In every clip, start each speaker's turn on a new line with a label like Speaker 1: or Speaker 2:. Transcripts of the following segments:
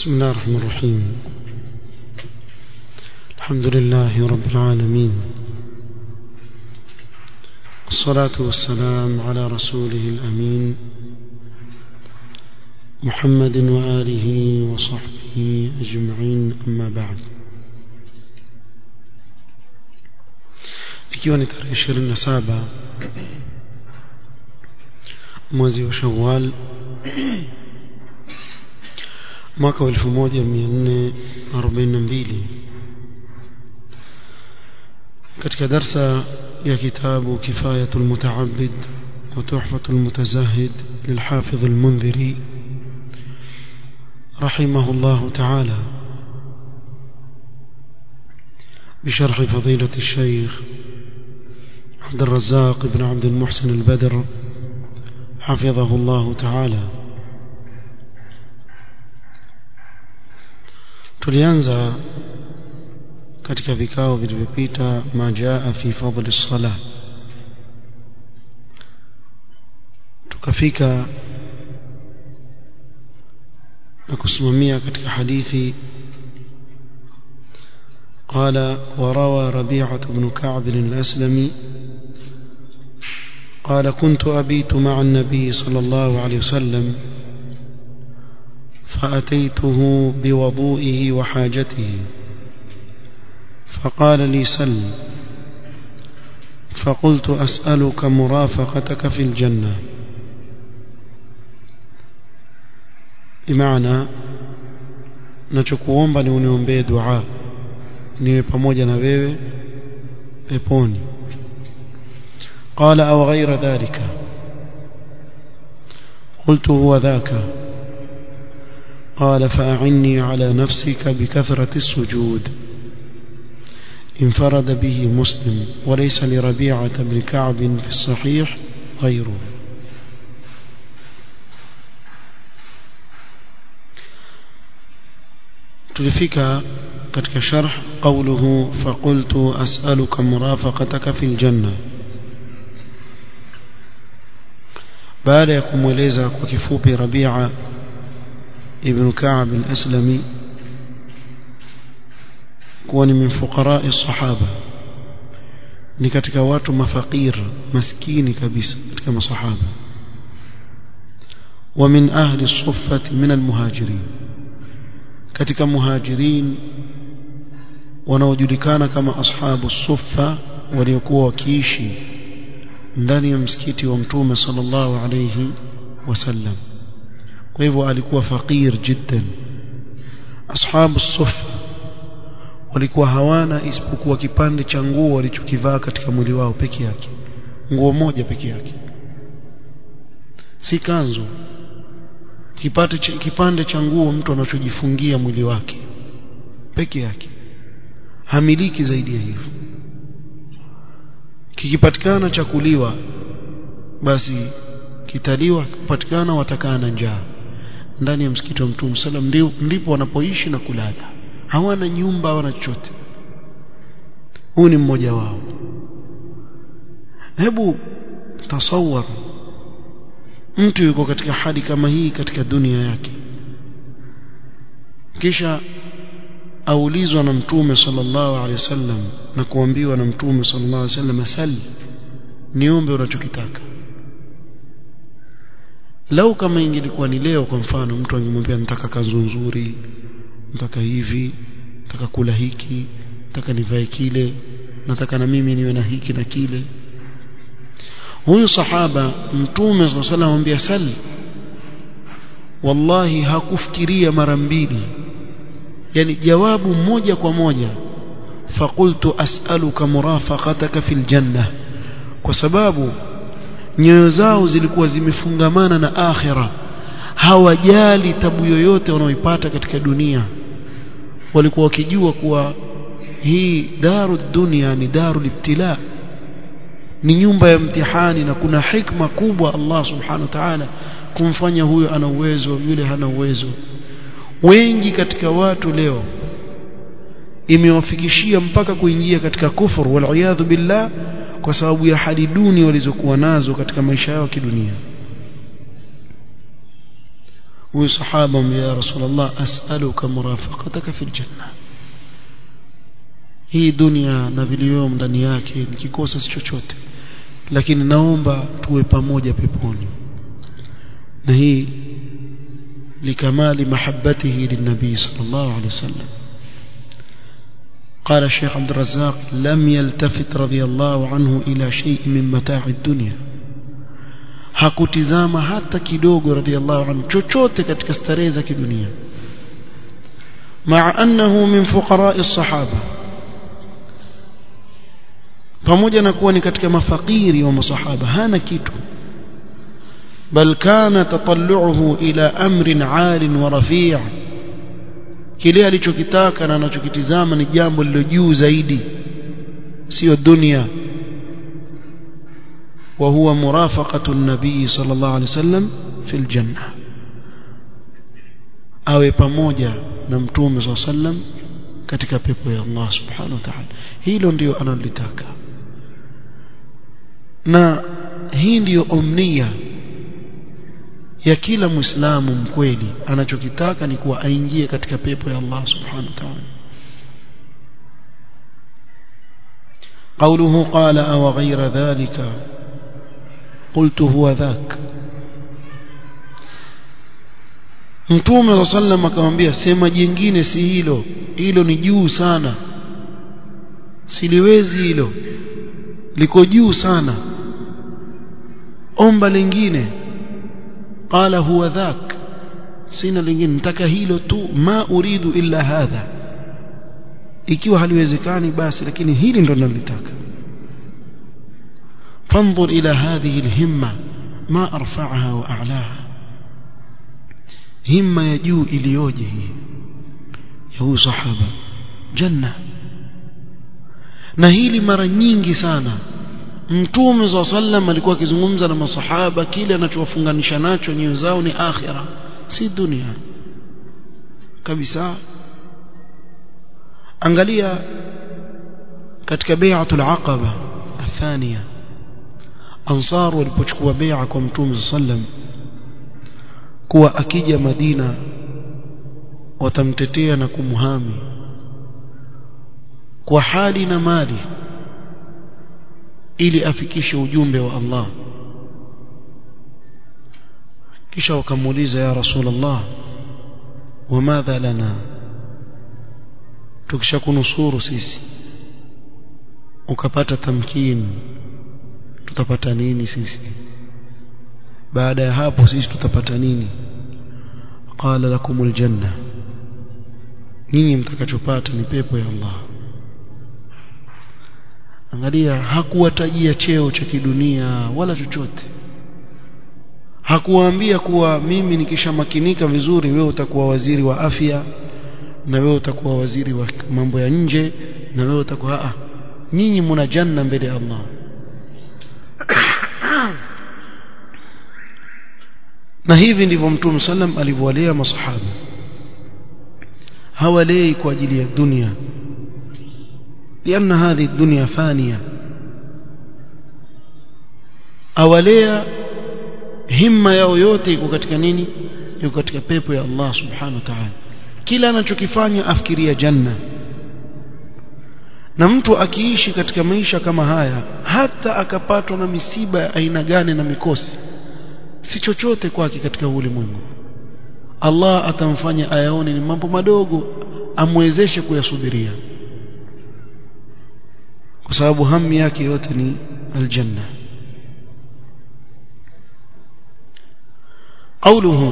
Speaker 1: بسم الله الرحمن الرحيم الحمد لله رب العالمين والصلاة والسلام على رسوله الأمين محمد وآله وصحبه أجمعين أما بعد ikiwa ni tarehe ishirini na saba mwezi wa shawal mwaka wa elfu moja mia nne arobaini na mbili katika darsa ya kitabu kifayatu lmutaabid wa tuhfatu lmutazahid lilhafidh almundhiri رحمه الله تعالى بشرح فضيلة الشيخ عبد الرزاق بن عبد المحسن البدر حفظه الله تعالى tulianza katika vikao vilivyopita ma jaa fi fadli sala tukafika na kusimamia katika hadithi قال وروى ربيعة بن كعب الأسلمي قال كنت أبيت مع النبي صلى الله عليه وسلم فأتيته بوضوئه وحاجته فقال لي سل فقلت أسألك مرافقتك في الجنة بمعنى nachokuomba ni uniombee dua niwe pamoja na wewe peponi قال أو غير ذلك قلت هو ذاك قال فأعني على نفسك بكثرة السجود انفرد به مسلم وليس لربيعة بن كعب في الصحيح غيره tulifika katika sharh qawluhu faqultu as'aluka murafaqataka fil janna baada ya kumweleza kwa kifupi Rabi'a ibn Ka'b al-Aslami kuwa ni min fuqara'i sahaba ni katika watu mafakir maskini kabisa katika masahaba wa min ahli suffati min al-muhajirin katika muhajirin wanaojulikana kama ashabu suffa waliokuwa wakiishi ndani ya msikiti wa mtume sallallahu alayhi wasallam kwa hivyo alikuwa fakir jiddan ashabu suffa walikuwa hawana isipokuwa kipande cha nguo walichokivaa katika mwili wao peke yake nguo moja peke yake si kanzu kipande cha, kipande cha nguo mtu anachojifungia mwili wake peke yake hamiliki zaidi ya hivyo kikipatikana cha kuliwa basi kitaliwa kipatikana watakaa na njaa ndani ya msikiti wa Mtume sallam ndipo wanapoishi na kulala hawana nyumba hawana chochote huu ni mmoja wao hebu tasawwar mtu yuko katika hali kama hii katika dunia yake kisha aulizwa na mtume sallallahu alaihi wasallam na kuambiwa na mtume sallallahu alaihi wasallam sali niombe unachokitaka lau kama ingelikuwa ni leo kwa mfano mtu angemwambia nataka kanzu nzuri nataka hivi nataka kula hiki nataka nivae kile nataka na mimi niwe na hiki na kile huyu sahaba mtume sallallahu alaihi wasallam anamwambia sali wallahi hakufikiria mara mbili yani jawabu moja kwa moja faqultu as'aluka murafaqataka fil janna kwa sababu nyoyo zao zilikuwa zimefungamana na akhira hawajali tabu yoyote wanaoipata katika dunia walikuwa wakijua kuwa hii daru dunia ni daru ibtila ni nyumba ya mtihani na kuna hikma kubwa Allah subhanahu wa ta'ala kumfanya huyo ana uwezo yule hana uwezo wengi katika watu leo imewafikishia mpaka kuingia katika kufur wal billah kwa sababu ya hali duni walizokuwa nazo katika maisha yao kidunia huyu sahaba ya rasulullah as'aluka murafaqataka fil janna hii dunia na vilivyomo ndani yake nikikosa si chochote lakini naomba tuwe pamoja peponi na hii likamali mahabbatihi linabii sallallahu alaihi wasallam قال الشيخ عبد الرزاق لم يلتفت رضي الله عنه إلى شيء من متاع الدنيا hakutizama hata kidogo radhiallahu anhu chochote katika starehe za kidunia maa annahu min fuqara'i sahaba pamoja na kuwa ni katika mafakiri wa masahaba hana kitu bal kana tatallu'uhu ila amrin 'alin wa rafi' kile alichokitaka na anachokitizama ni jambo lilo juu zaidi sio dunia وهو مرافقة النبي صلى الله عليه وسلم في الجنة awe pamoja na mtume صلى الله عليه وسلم katika pepo ya Allah subhanahu wa ta'ala hilo ndio analolitaka na hii ndiyo omnia ya kila muislamu mkweli anachokitaka ni kuwa aingie katika pepo ya Allah subhanahu wa ta'ala قوله قال أو غير ذلك قلت هو ذاك Mtume wa sallam akamwambia sema jingine si hilo hilo ni juu sana siliwezi hilo liko juu sana omba lingine qala huwa dhak sina lingine nataka hilo tu ma uridu illa hadha ikiwa haliwezekani basi lakini hili ndo nalitaka فانظر إلى هذه الهمة ما أرفعها وأعلاها همة يجو إليوجه يهو صحابة جنة na hili mara nyingi sana mtume za sallam alikuwa akizungumza na masahaba kile anachowafunganisha nacho nyoyo zao ni akhira si dunia kabisa angalia katika bai'atul aqaba athania ansar walipochukua bai'a kwa mtume sallam kuwa akija Madina watamtetea na kumhami kwa hali na mali ili afikishe ujumbe wa Allah kisha wakamuuliza ya rasulullah wamadha lana tukishakunusuru sisi ukapata tamkini tutapata nini sisi baada ya hapo sisi tutapata nini qala lakumul janna nyinyi mtakachopata ni pepo ya Allah angalia hakuwatajia cheo cha kidunia wala chochote hakuwaambia kuwa mimi nikishamakinika vizuri wewe utakuwa waziri wa afya na wewe utakuwa waziri wa mambo ya nje na wewe utakuwa a nyinyi mna janna mbele ya Allah na hivi ndivyo mtume sallam alivyowalea masahaba hawalei kwa ajili ya dunia لأن هذه الدنيا فانية awalea himma yao yote iko katika nini iko katika pepo ya Allah subhanahu wa ta'ala kila anachokifanya afikiria janna na mtu akiishi katika maisha kama haya hata akapatwa na misiba ya aina gani na mikosi si chochote kwake katika ulimwengu Allah atamfanya ayaone ni mambo madogo amwezeshe kuyasubiria kwa sababu hamu yake yote ni aljanna قوله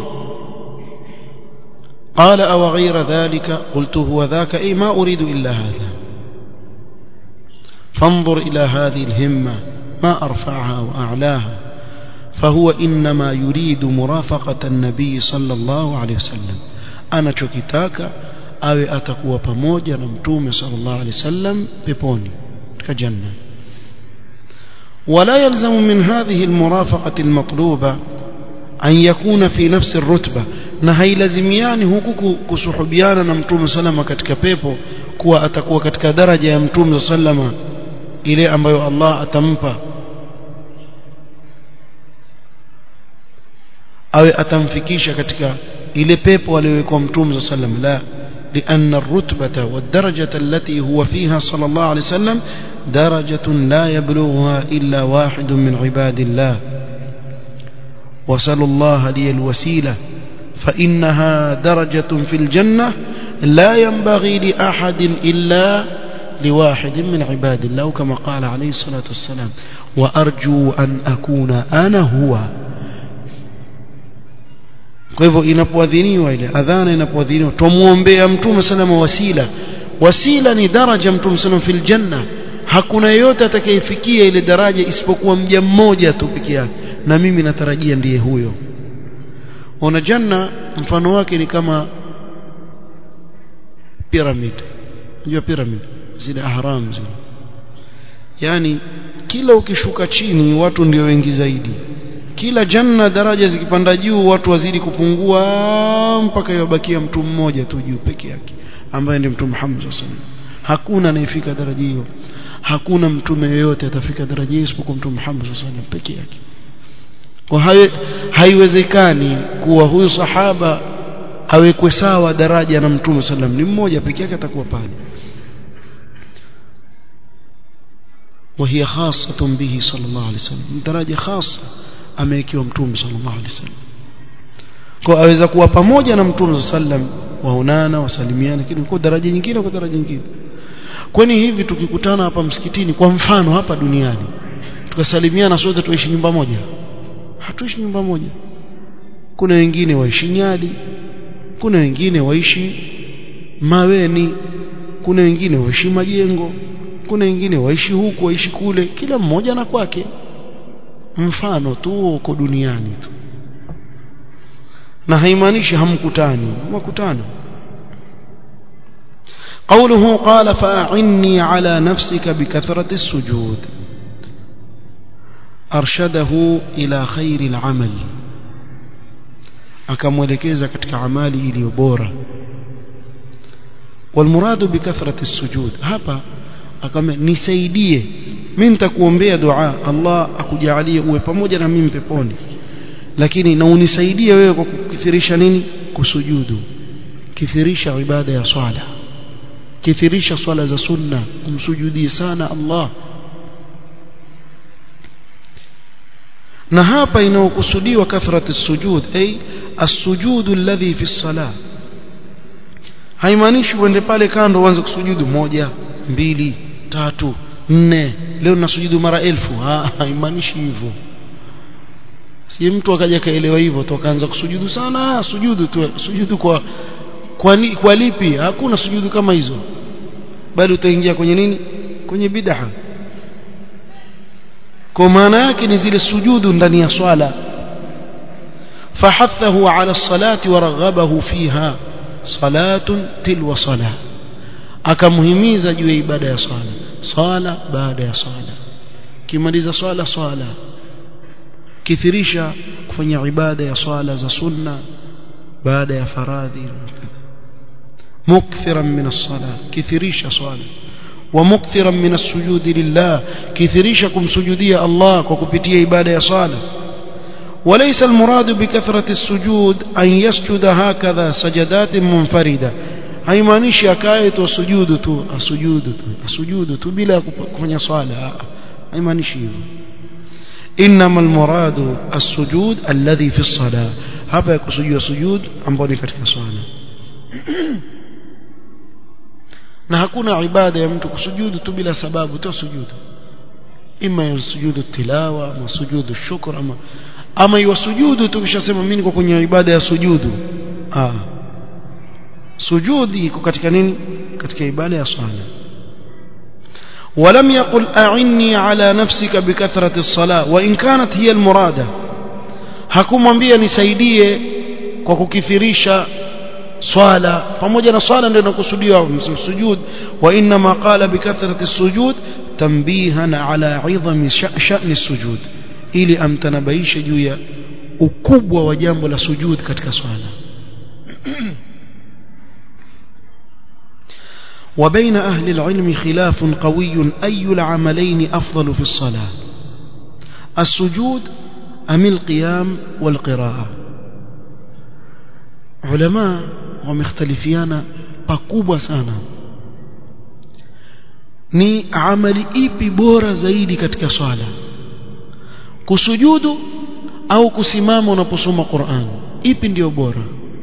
Speaker 1: قال أو غير ذلك قلت هو ذاك أي ما أريد إلا هذا فانظر إلى هذه الهمة ما أرفعها وأعلاها فهو إنما يريد مرافقة النبي صلى الله عليه وسلم أنا chokitaka awe atakuwa pamoja na mtume sallallahu alaihi wasallam peponi katika janna ولا يلزم من هذه المرافقة المطلوبة أن يكون في نفس الرتبة na hailazimiani huku kusuhubiana na mtume salama katika pepo kuwa atakuwa katika daraja ya mtume salama ile ambayo Allah atampa awe atamfikisha katika ile pepo aliyowekwa mtume sallam la لأن الرتبة والدرجة التي هو فيها صلى الله عليه وسلم درجة لا يبلغها إلا واحد من عباد الله وسلوا الله لي الوسيلة فإنها درجة في الجنة لا ينبغي لأحد إلا لواحد من عباد الله كما قال عليه الصلاة والسلام وأرجو أن أكون أنا هو kwa hivyo inapoadhiniwa ile adhana inapoadhiniwa tumuombea mtume salama wasila wasila ni daraja mtume salama fil janna hakuna yeyote atakayefikia ile daraja isipokuwa mja mmoja tu peke yake na mimi natarajia ndiye huyo ona janna mfano wake ni kama pyramid unajua pyramid zile ahram zile yani kila ukishuka chini watu ndio wengi zaidi kila janna daraja zikipanda juu watu wazidi kupungua mpaka yabakia mtu mmoja tu juu peke yake ambaye ndiye mtume Muhammad sallallahu alaihi wasallam hakuna anayefika daraja hiyo hakuna mtume yeyote atafika daraja hiyo isipokuwa mtume Muhammad sallallahu alaihi wasallam peke yake kwa hayo haiwezekani kuwa huyu sahaba awekwe sawa daraja na mtume sallam ni mmoja peke yake atakuwa pale وهي خاصة به صلى الله عليه وسلم درجة خاصة amewekewa mtume sallallahu alaihi wasallam kwa aweza kuwa pamoja na mtume sallam waonana wasalimiana lakini kwa daraja nyingine kwa daraja nyingine kwani hivi tukikutana hapa msikitini kwa mfano hapa duniani tukasalimiana sote tuishi nyumba moja hatuishi nyumba moja kuna wengine waishi Nyali kuna wengine waishi Maweni kuna wengine waishi Majengo kuna wengine waishi huku waishi kule kila mmoja na kwake mfano tu uko duniani tu na haimaanishi hamkutani mkutano قوله قال فأعني على نفسك بكثرة السجود أرشده إلى خير العمل akamwelekeza katika amali iliyo bora walmuradu bikathrati السجود hapa akame nisaidie mimi nitakuombea dua Allah akujalie uwe pamoja na mimi peponi lakini na unisaidie wewe kwa kukithirisha nini kusujudu kithirisha ibada ya swala kithirisha swala za sunna umsujudie sana Allah na hapa inaokusudiwa kathrati sujud ay as-sujudu alladhi fi as-salah haimaanishi uende pale kando uanze kusujudu moja mbili tatu nne leo nasujudu mara elfu haimaanishi hivyo si mtu akaja kaelewa hivyo tu akaanza kusujudu sana sujudu tu sujudu kwa kwa, ni, kwa lipi hakuna sujudu kama hizo bali utaingia kwenye nini kwenye bid'a kwa maana yake ni zile sujudu ndani ya swala fahathahu ala salati wa raghabahu fiha salatun tilwa salah akamhimiza juu ya ibada ya swala swala baada ya swala kimaliza swala swala kithirisha kufanya ibada ya swala za sunna baada ya faradhi مكثرا من الصلاة كثيريش صلاة ومكثرا من السجود لله كثيريشكم سجودية الله وكبتية عبادة صلاة وليس المراد بكثرة السجود أن يسجد هكذا سجدات منفردة haimaanishi akae tu sujudu tu asujudu tu asujudu tu bila kufanya swala haimaanishi hivyo inma almuradu as-sujud alladhi fi as-salah hapa yakusudiwa sujud ambao ni katika swala na hakuna ibada ya mtu kusujudu tu bila sababu tu sujudu ima ya sujudu tilawa ama sujudu shukr ama ama iwa sujudu tu kisha sema mimi niko kwenye ibada ya sujudu ah sujudi iko katika nini katika ibada ya swala ولم يقل أعني على نفسك بكثرة الصلاة وإن كانت هي المرادة hakumwambia nisaidie kwa kukithirisha swala pamoja na swala ndio inakusudiwa sujud wa inma qala bikathrati sujud tanbihan ala idhami sha'ni sujud ili amtanabaishe juu ya ukubwa wa jambo la sujud katika swala وبين أهل العلم خلاف قوي أي العملين أفضل في الصلاة السجود أم القيام والقراءة ulama wamekhtalifiana pakubwa sana ni amali ipi bora zaidi katika swala kusujudu au kusimama unaposoma Qur'an ipi ndio bora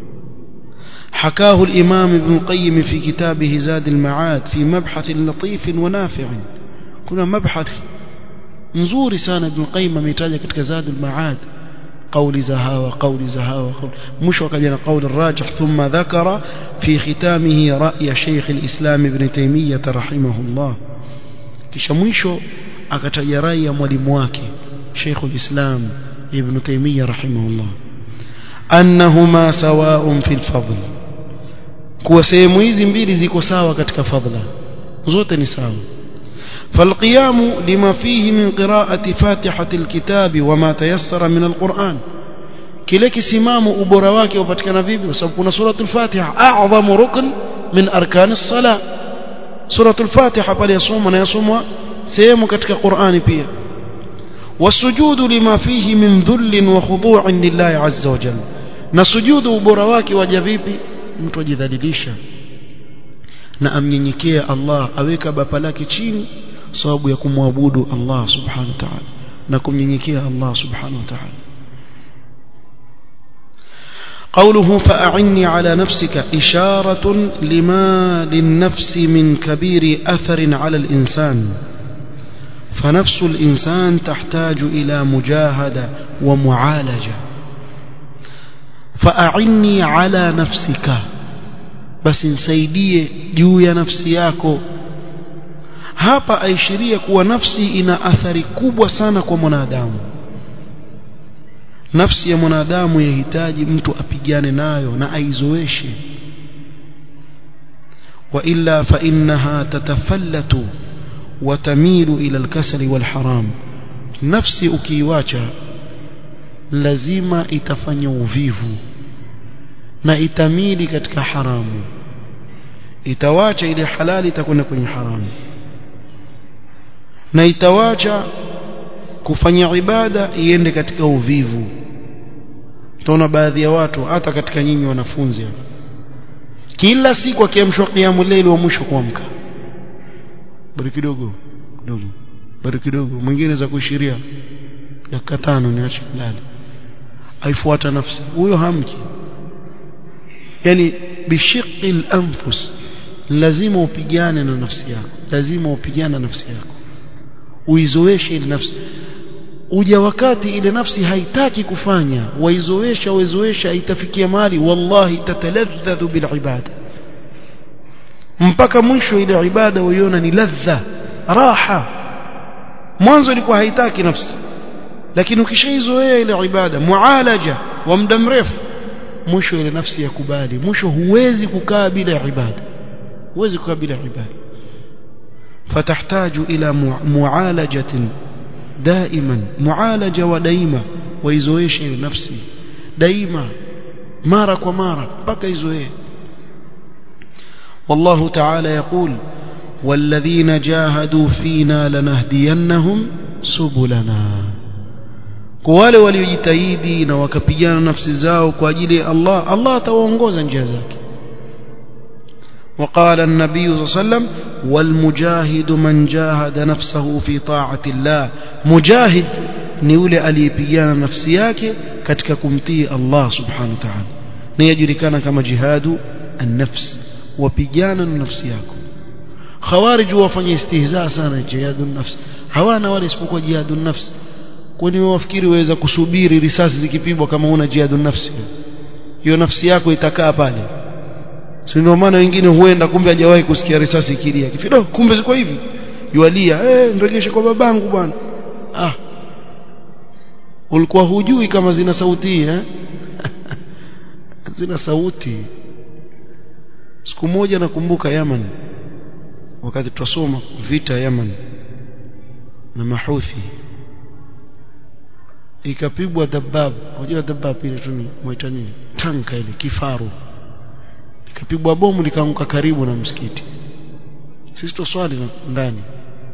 Speaker 1: حكاه الإمام ابن القيم في كتابه زاد المعاد في مبحث لطيف ونافع كنا مبحث نزور سان ابن القيم ميتاجه ketika زاد المعاد قول زهاوة قول زهاوة قول مش وكجنا قول الراجح ثم ذكر في ختامه رأي شيخ الإسلام ابن تيمية رحمه الله kisha mwisho akataja rai ya mwalimu wake Sheikh al-Islam Ibn Taymiyyah rahimahullah annahuma sawa'un fil fadl kuwa sehemu hizi mbili ziko sawa katika fadla zote ni sawa فالقيام لما فيه من قراءة فاتحة الكتاب وما تيسر من القرآن kile kisimamo ubora wake upatikana vipi kwa sababu kuna suratul Fatiha a'zamu rukn min arkani as-salah suratul Fatiha pale yasoma na yasomwa sehemu katika Qur'ani pia wasujudu lima fihi min dhull wa khudu'in lillahi azza wa jalla na sujudu ubora wake waja vipi mtu ajidhalilisha na amnyenyekea Allah aweka bapa lake chini sababu ya kumwabudu Allah subhanahu wa ta'ala na kumnyenyekea Allah subhanahu wa ta'ala قوله فأعني على نفسك إشارة لما للنفس من كبير أثر على الإنسان فنفس الإنسان تحتاج إلى مجاهدة ومعالجة فأعني على نفسك بس نسيديه جوية نفسياكو hapa aishiria kuwa nafsi ina athari kubwa sana kwa mwanadamu nafsi ya mwanadamu yahitaji mtu apigane nayo na aizoeshe wa illa fa innaha tatafallatu wa tamilu ila alkasali walharam nafsi ukiiwacha lazima itafanya uvivu na itamili katika haramu itawacha ile halali itakwenda kwenye haramu na itawacha kufanya ibada iende katika uvivu utaona baadhi ya watu hata katika nyinyi wanafunzi kila siku akiamshwa kiamu leili wa mwisho kuamka bado kidogo kidogo bado kidogo mwingine za kuishiria dakika tano niache kulala aifuata nafsi huyo hamki yani bishiqil anfus lazima upigane na nafsi yako lazima upigane na nafsi yako uizoeshe ile nafsi uja wakati ile nafsi haitaki kufanya waizoesha waizoesha itafikia mahali wallahi tataladhdhu bil ibada mpaka mwisho ile ibada uiona ni ladha raha mwanzo ilikuwa haitaki nafsi lakini ukishaizoea ile ibada mualaja wa muda mrefu mwisho ile nafsi yakubali mwisho huwezi kukaa bila ibada huwezi kukaa bila ibada فتحتاج إلى معالجة دائما معالجة ودائما ويزويش نفسي دائما مارك ومارك بك يزويه والله تعالى يقول والذين جاهدوا فينا لنهدينهم سبلنا wale waliojitahidi na wakapigana nafsi zao kwa ajili ya Allah Allah atawaongoza njia zake وقال النبي صلى الله عليه وسلم والمجاهد من جاهد نفسه في طاعة الله مجاهد ni yule aliyepigana nafsi yake katika kumtii Allah subhanahu wa ta'ala na yajulikana kama jihadu an-nafs wapigana na nafsi yako khawarij wafanya istihza sana jihadu an-nafs hawana wale isipokuwa jihadu an-nafs kwani wafikiri waweza kusubiri risasi zikipigwa kama una jihadu an-nafs hiyo nafsi yako itakaa pale si ndio maana wengine huenda kumbe hajawahi kusikia risasi ikilia kifido kumbe ziko hivi yualia eh nrejeshe kwa babangu bwana ah ulikuwa hujui kama zina sauti eh zina sauti siku moja nakumbuka Yaman wakati tutasoma vita Yaman na mahuthi ikapigwa dabab unajua dabab ile tu ni mwaita nini tanka ile kifaru ikapigwa bomu likaanguka karibu na msikiti sisi tuswali ndani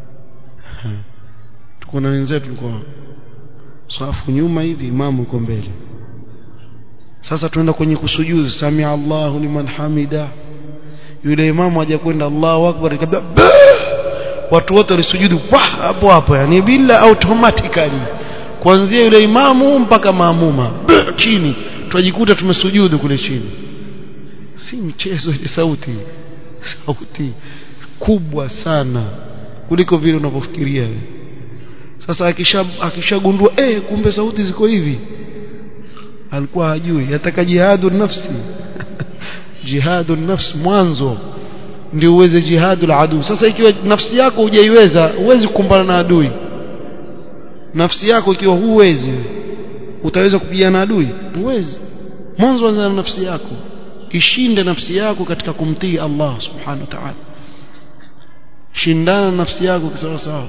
Speaker 1: tuko na wenzetu tulikuwa safu nyuma hivi imamu yuko mbele sasa tunaenda kwenye kusujudu samia Allahu liman hamida yule imamu haja kwenda Allahu akbar kabla watu wote walisujudu hapo hapo yani bila automatically kuanzia yule imamu mpaka maamuma chini tunajikuta tumesujudu kule chini si mchezo ile sauti sauti kubwa sana kuliko vile unavyofikiria sasa akisha akishagundua eh kumbe sauti ziko hivi alikuwa hajui yataka jihadu nafsi jihadu nafsi mwanzo ndio uweze jihadu la adui sasa ikiwa nafsi yako hujaiweza huwezi kukumbana na adui nafsi yako ikiwa huwezi utaweza kupigana na adui huwezi mwanzo anza na nafsi yako ishinde nafsi yako katika kumtii Allah subhanahu wa ta'ala shindana na nafsi yako sawa sawa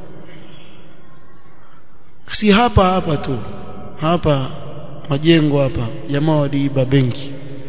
Speaker 1: si hapa hapa tu hapa majengo hapa jamaa waliiba benki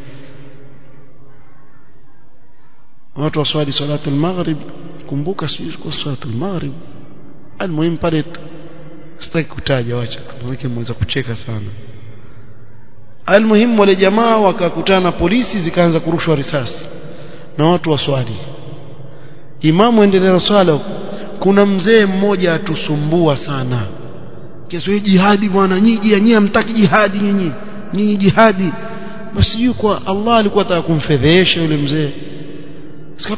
Speaker 1: watu waswali salatu al-maghrib kumbuka sijui kwa salatu al-maghrib almuhimu pale sitaki kutaja wacha tuweke mweza kucheka sana almuhimu wale jamaa wakakutana na polisi zikaanza kurushwa risasi na watu waswali imamu endelea na swala kuna mzee mmoja atusumbua sana kesho hii jihadi bwana nyinyi nyinyi hamtaki jihadi nyinyi nyinyi jihadi basi yuko Allah alikuwa anataka kumfedhesha yule mzee sika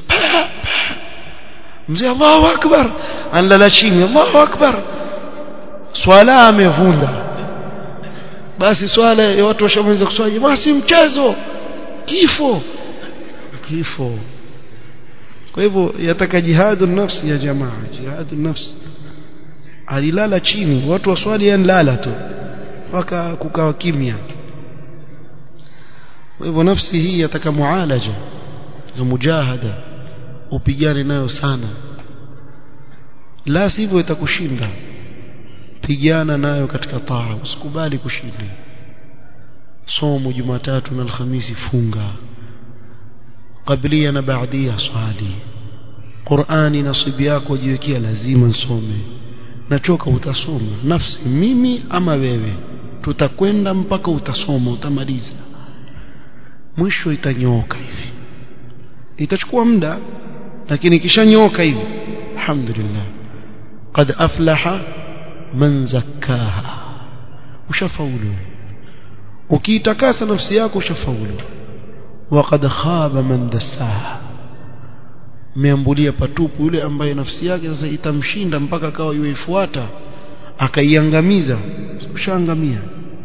Speaker 1: mzee Allahu akbar anlala chini Allahu akbar swala amevunda basi swala ya watu washamaliza kuswali basi mchezo kifo kifo kwa hivyo yataka jihadu nafsi ya jamaa jihadu nafsi alilala chini watu waswali yanlala tu mpaka kukawa kimya kwa hivyo nafsi hii yataka mualaja na mujahada upigane nayo sana la sivyo itakushinda pigana nayo katika taa usikubali kushinda somo jumatatu na alhamisi funga qablia na baadia swali Qur'ani nasibu yako jiwekea lazima nsome nachoka utasoma nafsi mimi ama wewe tutakwenda mpaka utasoma utamaliza mwisho itanyoka hivi itachukua muda lakini kishanyoka hivi alhamdulillah qad aflaha man zakkaha ushafaulu ukiitakasa nafsi yako ushafaulu waqad khaba man dassaha meambulia patupu yule ambaye nafsi yake sasa itamshinda mpaka akawa yuifuata akaiangamiza ushaangamia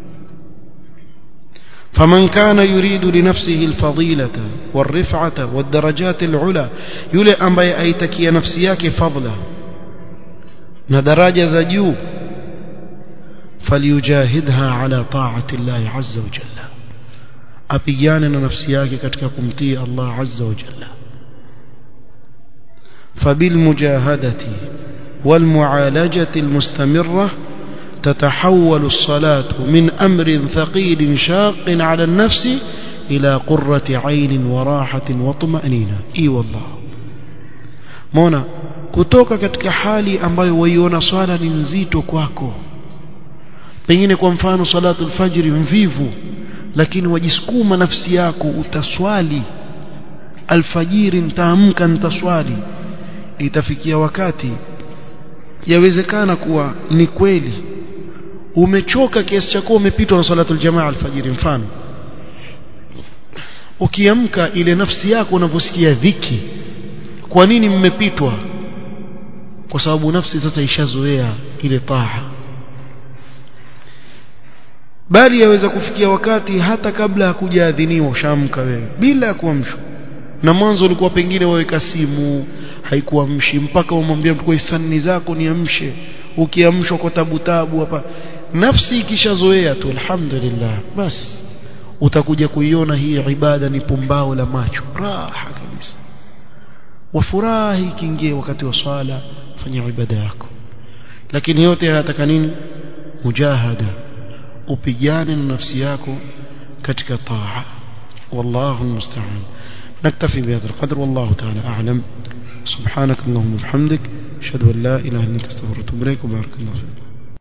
Speaker 1: فمن كان يريد لنفسه الفضيلة والرفعة والدرجات العلى يلي أمبي أيتكي نفسياك فضلا ندراجة زجو فليجاهدها على طاعة الله عز وجل أبيانا نفسياك كتككم تي الله عز وجل فبالمجاهدة والمعالجة المستمرة تتحول الصلاة من أمر ثقيل شاق على النفس إلى قرة عين وراحة وطمأنينة إي والله مونا kutoka katika hali ambayo waiona swala ni nzito kwako pengine kwa mfano salatu alfajiri mvivu lakini wajisukuma nafsi yako utaswali alfajiri nitaamka nitaswali itafikia wakati yawezekana kuwa ni kweli umechoka kiasi cha kuwa umepitwa na salatul jamaa alfajiri mfano ukiamka ile nafsi yako unavyosikia dhiki kwa nini mmepitwa kwa sababu nafsi sasa ishazoea ile taa bali yaweza kufikia wakati hata kabla ya kujaadhiniwa ushaamka wewe bila ya kuamshwa na mwanzo ulikuwa pengine waweka simu haikuamshi mpaka umwambia mtu kwa hisani zako niamshe ukiamshwa kwa tabu tabu hapa nafsi ikishazoea tu alhamdulillah bas utakuja kuiona hii ibada ni pumbao la macho raha kabisa wafurahi kiingie wakati wa swala fanya ibada yako lakini yote yanataka nini mujahada upigane na nafsi yako katika taa wallahu musta'an نكتفي بهذا القدر والله تعالى أعلم سبحانك اللهم وبحمدك أشهد أن لا إله إلا أنت استغفرك وأتوب إليك وبارك الله فيك